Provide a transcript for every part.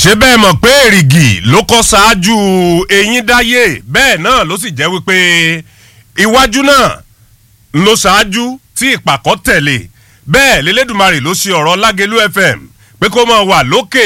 ṣé bẹ́ẹ̀ mọ̀ pé èrìgì ló kọ́ ṣáájú eyín dáyé bẹ́ẹ̀ náà ló sì jẹ́ wípé iwájú náà ló ṣáájú tí ìpàkọ́ tẹ̀lé bẹ́ẹ̀ lélẹ́dùmarè ló ṣe ọ̀rọ̀ lágẹ̀lú fm pé kó máa wà lókè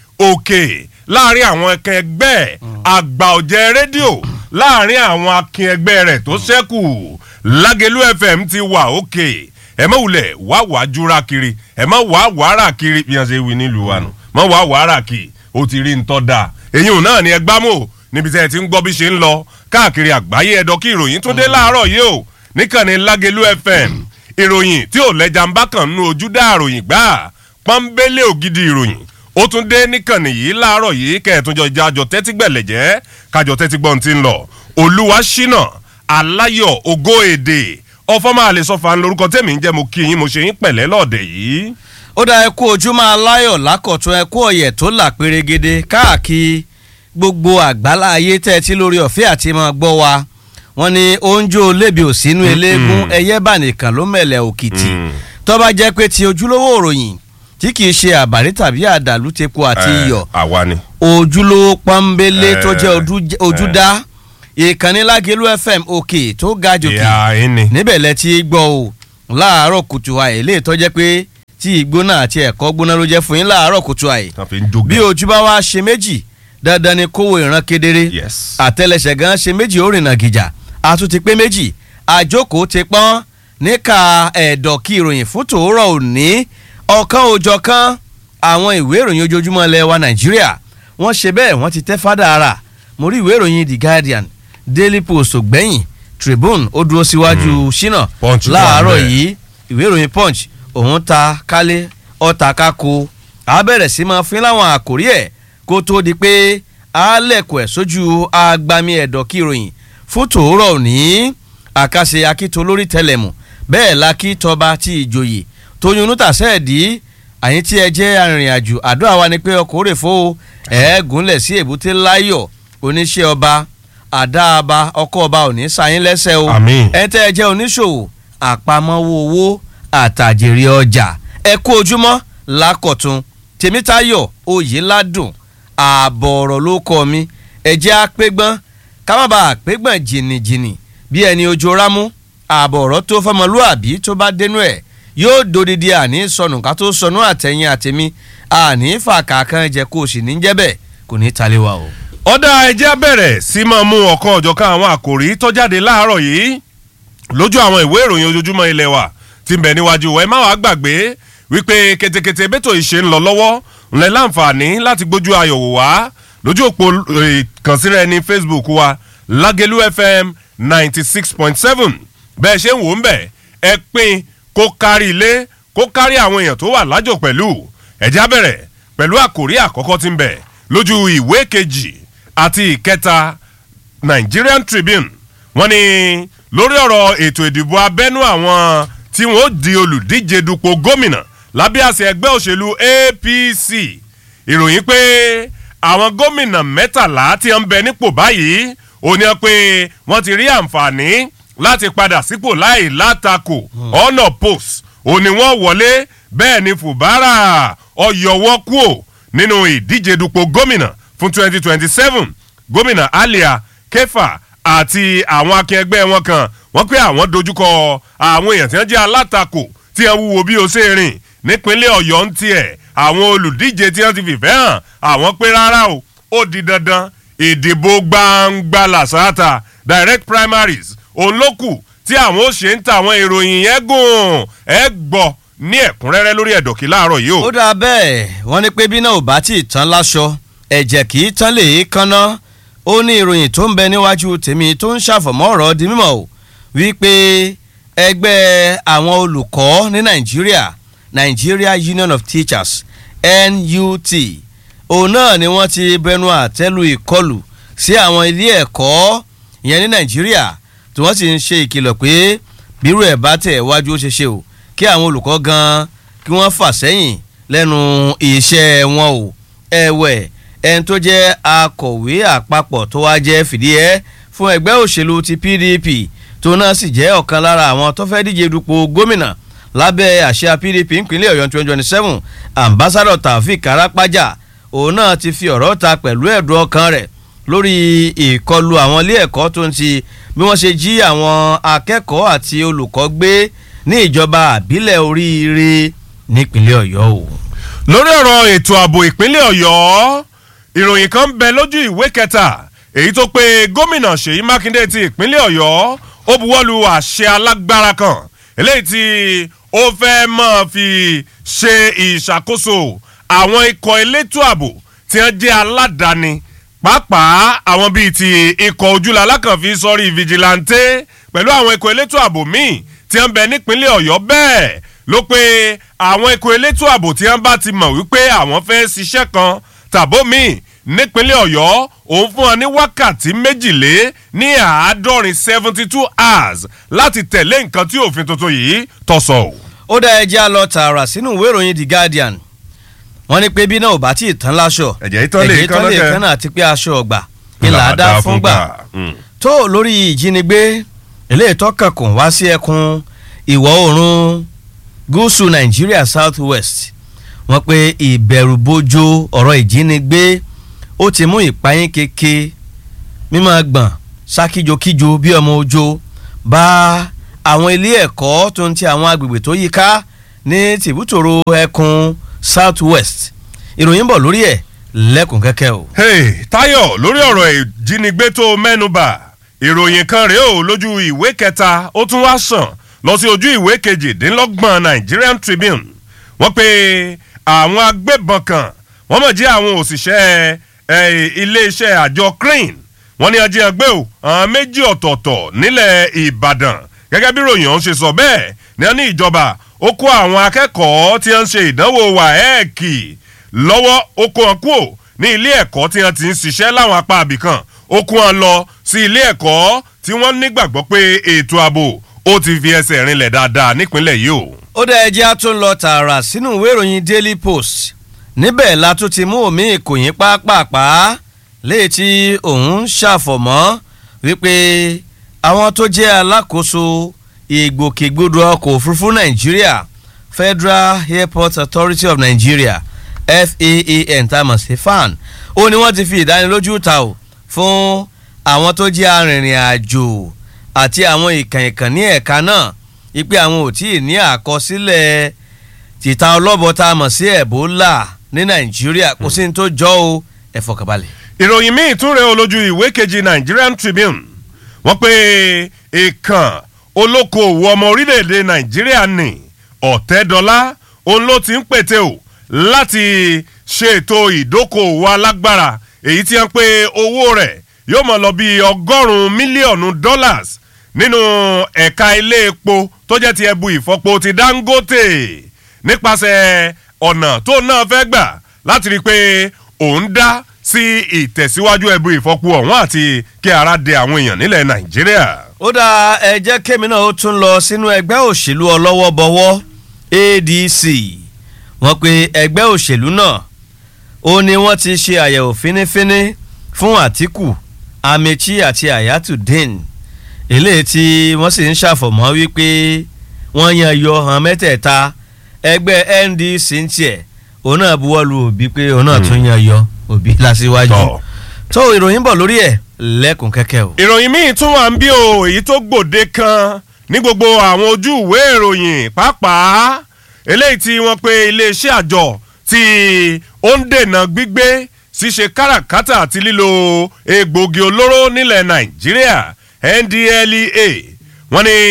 òkè láàrin àwọn ẹ̀kẹ́ ẹgbẹ́ àgbà ọ̀jẹ̀ rédíò láàrin àwọn akin ẹgbẹ́ rẹ̀ tó ṣẹ́kù lágẹ̀lú fm ti wà òkè ẹ mọ̀ wulẹ̀ wá wàá júra kiri ẹ mọ̀ wàá wàárà kiri bí wọ́n ṣe wí nílùú wa nù mọ̀ wàá wàárà kiri ó ti rí ntọ́ da èyí náà ni ẹ gbámò níbi tí ẹ ti ń gbọ́ bí ṣe ń lọ káàkiri àgbáyé ẹ̀dọ́ kí ìròyìn tún dé láàárọ̀ yìí o níkànnì lágẹ̀lú fm ìròyìn tí ò lẹ́jà ń bá kàn nínú ojú dá àròyìn gbà pọ́nbélé ògidì ìròyìn ó tún dé níkànnì yìí láàárọ̀ yìí kẹ́ẹ̀túnjọ ìjájọ tẹ́tí gbẹ̀lẹ̀ jẹ́ kájọ tẹ́tí gbọ́n ti ń lọ olúwa ṣínà aláyọ̀ ògo èdè ọfọ́ máa lè sọ fàn lórúkọ tèmi ń jẹ́ mo kí yín mo ṣe yín pẹ̀lẹ́ lọ́ọ̀dẹ̀ yìí. ó dá ẹkú ojúmọ́ aláyọ̀ lákọ̀tún ẹkú ọ̀yẹ̀ tó là pérégede káàkiri gbogbo àgbálá ayé tẹ́ ẹ ti lórí ọ̀fẹ́ àti máa gbọ́ wa wọ́n ní oúnjẹ olébi òsínú eléégún ẹyẹ bá nìkan ló mẹ̀lẹ̀ òkìtì tó bá jẹ́ pé ti ojúlówó òròyìn tí kì í ṣe àbárí tàbí àdàlú tepo àti iyọ̀ àwa ni. ojúlówó pọ́nbélé tó jẹ́ ojúdá ìkànnì lágẹ̀lú fm òkè tó ga jòkè ìyá yín ni. níbẹ̀ lẹ ti gbọ́ o láàárọ̀ kùtù àyè lè tọ́jẹ́ pé tí ìgbóná àti ẹ̀kọ́ gbóná ló jẹ́ fún yín láàárọ̀ kùtù àyè wọ́n fi ń jó bí ojú bá wá ṣe méjì dandan ni kówó ìran kedere Yes. àtẹlẹsẹ̀ gan ṣe méjì ó rìnà gìjà àtún ti pé méjì àjókòó ti pọ́n níka ẹ̀dọ̀ kí ìròyìn fún tòórọ̀ òní ọ̀kan òjọ̀kan àwọn ìwé ìròyìn ojoojúmọ́ ilẹ̀ wa nàìjíríà wọ́n ṣe bẹ́ẹ̀ wọ́n ti tẹ́ fádà ara mo rí ìwé ìròyìn the guardian daily post ògbẹ́yìn tribune ó dúró síwájú ṣínà Punch wà láàárọ̀ ńbẹ̀. yìí ìwé ìròyìn punch òun ta kálé ọ̀tà kákó a bẹ̀rẹ̀ sí máa fín láwọn àkórí ẹ̀ kó tó di pé a lẹ̀kọ̀ ẹ̀ sójú agbami ẹ̀dọ̀ kí ìròyìn fún tòórọ̀ òní àkàṣe akíto lórí tẹlẹmù bẹ́ẹ̀ la kí tọba tí ìjòyè tóyún nútàṣẹ́ ẹ̀dí àyín tí ẹ jẹ́ arìnrìn-àjò àdúrà wa ni pé ọkọ̀ òrè fo ẹ̀ẹ́gúnlẹ̀ sí èbúté láyọ̀ oníṣẹ́ ọba àdáàbá ọkọ̀ ọba òní sáyín lẹ́sẹ̀ o Àmín. ẹ tẹ́ ẹ jẹ́ oníṣòwò àpamọ́wọ́ owó àtàjèrè ọjà ẹ kú ojúmọ́ lákọ̀tún tèmítayọ̀ oyèládùn ààbọ̀ ọ̀rọ̀ ló kọ́ mi ẹ jẹ́ àpégbọ́n ká má bàa àpégbọ́n jìnnìjìnnì bí ẹni ojú rámú ààbọ̀ ọ̀rọ̀ tó fọmọlúàbí tó bá dénú ẹ̀ yóò dodidi àní sọnù ká tó sọnù àtẹ̀yìn àtẹ̀mí àní fàkàkàn jẹ kó o sì ní jẹ́ bẹ́ẹ̀ kò ní talé wa o. ọ̀dà ẹjẹ́ bẹ̀rẹ̀ sí máa mú ọ̀kan ọ̀jọ̀kan àwọn àkòrí tó jáde láàárọ̀ yìí lójú àwọn ìwé ìròyìn ojoojúmọ́ ilé wa ti ń bẹ níwájú wa ẹ má wàá gbàgbé wípé ketekete bẹ́tò ìṣe ń lọ lọ́wọ́ ńlẹ̀ láǹfààní láti gbójú ayọ̀ wò wá lójú òpó ìkànsíra ẹni facebook wa lágẹ̀lú fm ninety six point seven bẹ́ẹ̀ ṣe ń wò ń bẹ̀ ẹ pín kó kárí ilé kó kárí àwọn èèyàn tó wà lájò pẹ̀lú ẹ̀já bẹ̀rẹ̀ pẹ̀lú àkòrí àkọ́kọ́ tí ń bẹ lójú ìwé kejì àti ìkẹta Nigerian Tribune wọ́n ní lórí ọ̀rọ̀ ètò ìdìbò abẹ́nú àwọn tí wọ́n ó di olùdíje dupò gómìnà lábẹ́ àṣẹ ẹgbẹ́ òṣèlú APC ìròyìn pé àwọn gómìnà mẹ́tàlá tí ń bẹ nípò báyìí ó ní pé wọ́n ti rí àǹfààní láti padà sípò láì látakò ọ̀nà post ó ní wọ́n wọlé bẹ́ẹ̀ ni Fubara ọ̀yọ̀wọ́ kúò nínú ìdíje dupò gómìnà fún 2027 gómìnà Alia Kefa àti àwọn akẹgbẹ́ wọn kan wọ́n pé àwọn dojúkọ àwọn èèyàn tí wọ́n jẹ́ alátakò tí wọ́n wúwo bí o ṣe rìn nípínlẹ̀ Ọ̀yọ́ ń tiẹ̀ àwọn olùdíje tí wọ́n ti fìfẹ́ hàn àwọn pé rárá o ó di dandan ìdìbò gbangba làṣáàtà direct primaries òun ló kù tí àwọn ó ṣe ń ta àwọn ìròyìn yẹn gùn ẹ gbọ́ ní ẹ̀kúnrẹ́rẹ́ lórí ẹ̀dọ̀kí láàárọ̀ yìí o. ó dáa bẹ́ẹ̀ wọ́n ní pé bí náà ò bá tí ì tán láṣọ ẹ̀jẹ̀ kì í tán lè é kánná ó ní ìròyìn tó ń bẹ níwájú tèmi tó ń ṣàfọ̀mọ́ ọ̀rọ̀ di mímọ̀ o wípé ẹgbẹ́ àwọn olùkọ́ ní nàìjíríà Nigeria Union of Teachers NUT òun náà ni wọ́n ti bẹnu àtẹ́lu ìkọlù sí àwọn ilé ẹ̀kọ́ ìyẹn ní nàìjíríà tí wọ́n sì ń ṣe ìkìlọ̀ pé bírú ẹ̀ bá tẹ̀ wájú ó ṣe ṣe o kí àwọn olùkọ́ gan kí wọ́n fà sẹ́yìn lẹ́nu iṣẹ́ wọn o ẹ̀wẹ̀ ẹni tó jẹ́ akọ̀wé àpapọ̀ tó wá jẹ́ fìdíhẹ́ fún ẹgbẹ́ òṣèlú ti PDP tó náà sì jẹ́ ọ̀kan lára àwọn tó fẹ́ díje dupò gómìnà lábẹ́ àṣà PDP ìpínlẹ̀ Ọ̀yọ́ twenty twenty seven ambassadọ̀ Taofik Arapaja òun náà ti fi ọ̀rọ̀ ta pẹ̀lú ẹ̀dùn ọkàn rẹ̀ lórí ìkọlù àwọn ilé ẹ̀kọ́ tó ń ti bí wọ́n ṣe jí àwọn akẹ́kọ̀ọ́ àti olùkọ́ gbé ní ìjọba àbílẹ̀ oríire nípínlẹ̀ ọ̀yọ́ o. lórí ọ̀rọ̀ ètò ààbò ìpínlẹ̀ ọ̀yọ́ ìròyìn kan bẹ lójú ìwé kẹta èyí tó pé gómìnà ṣèyí mákindé ti ìpínlẹ̀ ọ̀yọ́ ó buwọ́lu àṣẹ alágbára kan eléyìí tí ó fẹ́ máa fi ṣe ìṣàkóso àwọn ikọ̀ elétò ààbò tí wọ́n jẹ́ aládàáni pàápàá àwọn bíi ti ikọ̀ ojúlá alákànfí sọ́rí fìjìláńtẹ́ pẹ̀lú àwọn ikọ̀ elétò ààbò míì tí wọ́n bẹ nípínlẹ̀ ọ̀yọ́ bẹ́ẹ̀ ló pé àwọn ikọ̀ elétò ààbò tí wọ́n bá ti mọ̀ wípé àwọn fẹ́ ṣiṣẹ́ kan tàbó míì nípínlẹ̀ ọ̀yọ́ òun fún wọn ní wákàtí méjìlé ní àádọ́rin seventy two hours láti tẹ̀lé nǹkan tí òfin tuntun yìí tọ̀sọ̀. ó dá ẹjẹ́ á lọ tààrà sínú ìwé ìròyìn the guardian wọ́n ní pé bí náà ò bá tí ì tán láṣọ ẹ̀jẹ̀ ìtàn lè kán lọ́kẹ́ kán àti pé aṣọ ọgbà ìlà dá fún gbà tó lórí ìjínigbé eléyìí tọ́kàn kò wá sí ẹkùn ìwọ̀ oòrùn gúúsù nàìjíríà south west wọ́n pé ìbẹ̀rùbojo ọ̀rọ̀ ìjínigbé ó ti mú ìpayín keke mímọ́ gbọ̀n sákíjokíjo bí ọmọ ojo bá àwọn ilé ẹ̀kọ́ tó ń ti àwọn agbègbè tó yíká ní tìbútòrò ẹkùn south west ìròyìn bọ̀ lórí ẹ̀ lẹ́kùn kẹ́kẹ́ o. hey tayo lórí ọ̀rọ̀ ìjínigbé tó mẹ́nuba ìròyìn kan rèé o lójú ìwé kẹta ó tún wá sàn lọ sí ojú ìwé kejìdínlọ́gbọ̀n nigerian tribune wọ́n pe àwọn agbébọn kan wọ́n mọ̀ jẹ́ àwọn òṣìṣẹ́ iléeṣẹ́ àjọ crane wọ́n ní ajé ẹgbẹ́ o àwọn méjì ọ̀tọ̀ọ̀tọ̀ nílẹ̀ ìbàdàn gẹ́gẹ́ bí ròyìn ọ̀hún ṣe sọ bẹ́ẹ̀ ní wọ́n ní ìjọba ó kó àwọn akẹ́kọ̀ọ́ tí wọ́n ń ṣe ìdánwò wàhẹ́ẹ̀kì lọ́wọ́ ó kó wọn kúò ní ilé ẹ̀kọ́ tí wọ́n ti ń ṣiṣẹ́ láwọn apá àbìkan ó kó wọn lọ sí ilé ẹ̀kọ́ tí wọ́n nígbàgbọ́ pé ètò ààbò ó ti fi ẹsẹ̀ rinlẹ̀ dáadáa nípínlẹ̀ yìí o. ó dá ẹjẹ́ á tún lọ tààrà sínú ìwé ìròyìn daily post níbẹ̀ la tún ti mú omi ìkòyín pápápá léyìí tí òun ṣàfọ̀mọ́ wípé àwọn tó jẹ́ alákòóso ìgbòkègbodò ọkọ̀ òfurufú nàìjíríà federal airport authority of nigeria faan tá a mọ̀ sí fan ó ní wọ́n ti fi ìdánilójú ta o fún àwọn tó jẹ́ arìnrìn àjò àti àwọn ìkàn ìkàn ní ẹ̀ka náà wípé àwọn ò tí ì ní àkọsílẹ̀ tìta ọlọ́bọ tá a mọ̀ sí ebola ní nàìjíríà kò sí ní tó jọ o ẹ fọkànbalẹ̀. ìròyìn míì tún rẹ olójú ìwé kejì nigerian tribune wọ́n pe ìkàn olókoòwò ọmọ orílẹ̀-èdè nàìjíríà ní ọ̀tẹ́dọ́lá òun ló ti ń pète o láti ṣètò ìdókòwò alágbára èyí tí wọ́n pe owó rẹ̀ yóò mọ̀ lọ bí ọgọ́rùn-ún mílíọ̀nù dollars nínú ẹ̀ka ilé epo tó jẹ́ ti ẹbu ìfọpo ti dangote nípasẹ̀ ọ̀nà tó náà fẹ́ gbà láti rí i pé òun dá sí ìtẹ̀síwájú ẹbu ìfọpo ọ̀hún àti kí ara de àwọn èèyàn nílẹ̀ nàìjíríà. ó dá ẹ jẹ́ kémi náà ó tún lọ sínú ẹgbẹ́ òṣèlú ọlọ́wọ́bọwọ́ adc wọ́n pe ẹgbẹ́ òṣèlú náà ó ní wọ́n ti ṣe àyẹ̀wò fínífíní fún àtìkù amechi àti ayatollah eléyìí tí wọ́n sì ń ṣàfọ̀mọ́ wípé wọ́n yan yọ hàn mẹ́tẹ̀ẹ̀ta ẹgbẹ́ ndc ń tiẹ̀ òun náà buwọ́lu òbí pé òun náà tún yan yọ òbí lásìwájú tó ìròyìn bọ̀ lórí ẹ̀ lẹ́kùn kẹ́kẹ́ o. ìròyìn míì tún wà ń bí o èyí tó gbòde kan ní gbogbo àwọn ojú ìwé ìròyìn pàápàá eléyìí tí wọ́n pe iléeṣẹ́ àjọ tí ó ń dènà gbígbé ṣíṣe káràkátà àti lílo egbòogi olóró nílẹ̀ nàìjíríà ndlea wọ́n ní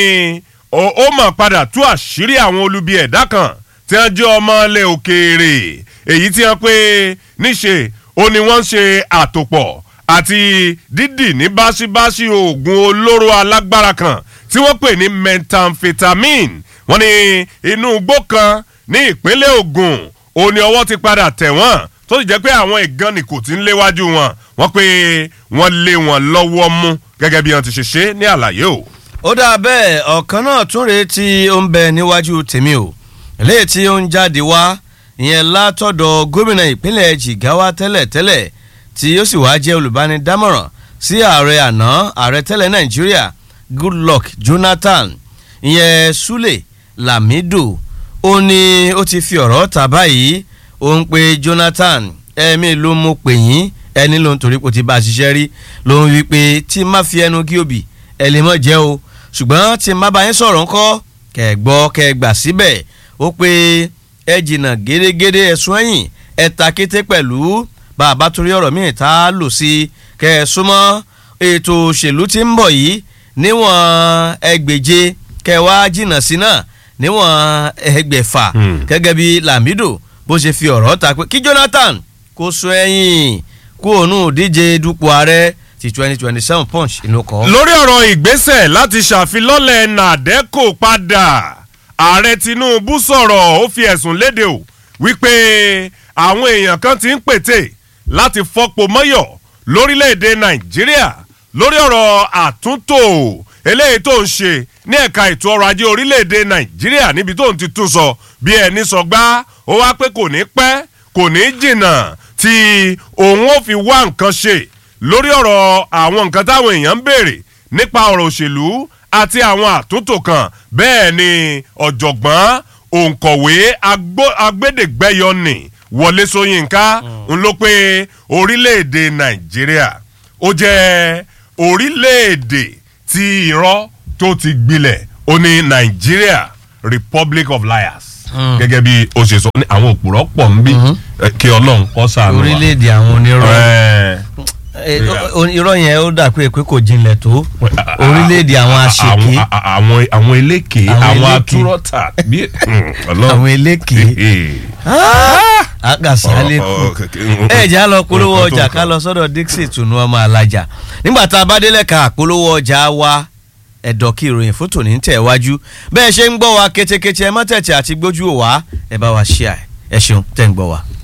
ó mọ̀ padà tú àṣírí àwọn olubi ẹ̀dá kan tí wọ́n jẹ́ ọmọ ilẹ̀ òkèèrè èyí tí wọ́n pé níṣe ó ní wọ́n ń ṣe àtòpọ̀ àti dídì ní báṣibáṣi oògùn olóró alágbára kan tí wọ́n pè ní methamphetamine wọ́n ní inú igbó kan ní ìpínlẹ̀ ogun òní ọwọ́ ti padà tẹ̀ wọ́n tó sì jẹ́ pé àwọn ìgànnì kò tí ń léwájú wọn wọ́n pé wọ́n lé wọn lọ́wọ́ mú gẹ́gẹ́ bí wọ́n ti ṣe ṣe ní àlàyé o. ó dáa bẹ́ẹ̀ ọ̀kan náà tún rèé tí ó ń bẹ níwájú tèmi o eléyìí tí ó ń jáde wá ìyẹn látọ̀dọ̀ gómìnà ìpínlẹ̀ jigawa tẹ́lẹ̀tẹ́lẹ̀ tí ó sì wá jẹ́ olùbánidámọ̀ràn sí ààrẹ àná ààrẹ tẹ́lẹ̀ nàìjíríà goodluck jonathan ìyẹn sule lamido ó ní ó ti fi ọ̀rọ̀ ta báyìí ó ń pe jonathan ẹ̀mí ló mú pè yín ẹni ló ń torí kò ti bá a ṣiṣẹ́ rí ló ń wí pé tí má fi ẹnu kí òbí ẹ lè mọ̀ jẹ́ o ṣùgbọ́n tí má bá yín sọ̀rọ̀ ńkọ́ kẹ́ ẹ gbọ́ kẹ́ ẹ gbà síbẹ̀ ó pé ẹ jìnnà gédégédé ẹ̀sùn ẹ̀yìn ẹ ta kété pẹ̀lú bàbá torí ọ̀rọ̀ míì tá a lò sí kẹ́ ẹ súnmọ́ ètò òṣèlú tí ń bọ̀ yìí níwọ̀n ẹgbèje kẹ́ ẹ wá jìnnà sí náà níwọ̀n ẹgbẹ̀fà Hmm. gẹ́gẹ́ bí Lamido bó ṣe fi ọ̀rọ̀ ta pé kí Jonathan kó sọ ẹ̀yìn kó òun díje dupò ààrẹ ti twenty twenty seven punch inú kọ́. lórí ọ̀rọ̀ ìgbésẹ̀ láti ṣàfilọ́lẹ̀ nàdẹ́kò padà ààrẹ Tinubu sọ̀rọ̀ ó fi ẹ̀sùn léde o wípé àwọn èèyàn kan ti ń pètè láti fọ́pọ̀ mọ́yọ̀ lórílẹ̀‐èdè Nàìjíríà lórí ọ̀rọ̀ àtúntò eléyìí tó ń ṣe ní ẹ̀ka ètò ọrọ̀ ajé orílẹ̀‐èdè Nàìjíríà níbi tó ń ti tún sọ bí ẹni sọ gbá ó wá pé kò ní pẹ́ kò ní jìnnà tí òun ó fi wá nǹkan ṣe lórí ọ̀rọ̀ àwọn nǹkan táwọn èèyàn ń béèrè nípa ọ̀rọ̀ òṣèlú àti àwọn àtúntò kan bẹ́ẹ̀ ni ọ̀jọ̀gbọ́n òǹkọ̀wé agbó- agbẹ́dẹ̀gbẹ́yọ̀nì Wọlé Ṣóyínká ń ló pé orílẹ̀-èdè Nàìjíríà ó jẹ́ orílẹ̀-èdè tí irọ́ tó ti gbilẹ̀ ó ní Nàìjíríà Republic of Liars Mm. gẹ́gẹ́ bí o ṣe sọ ní àwọn òpùrọ́ pọ̀ ń bí eh, kí Ọlọ́run kó ṣàánú wa. orílẹ̀-èdè àwọn onírọ̀ Eh, Eh, o- o- irọ́ yẹn ó dà pé pé kò jinlẹ̀ tó orílẹ̀-èdè àwọn àṣekè àwọn àwọn àwọn eléke Àwọn àwọn eléke. atúrọ́tà bí Ọlọ́run. àwọn eléke àgàsálẹ̀kù ẹ jẹ́ á lọ polówó ọjà ká lọ sọ́dọ̀ Dixie tùnú ọmọ alájà nígbà tá a bá délẹ̀ ká polówó ọjà wa ẹ̀dọ̀ kí ìròyìn fótó ní tẹ̀ wájú bẹ́ẹ̀ ṣe ń gbọ́ wa kétékété ẹ mọ́ tẹ̀tẹ̀ àti gbójú wa ẹ bá wa ṣíà ẹ ṣeun tẹ̀ ń gbọ́ wa.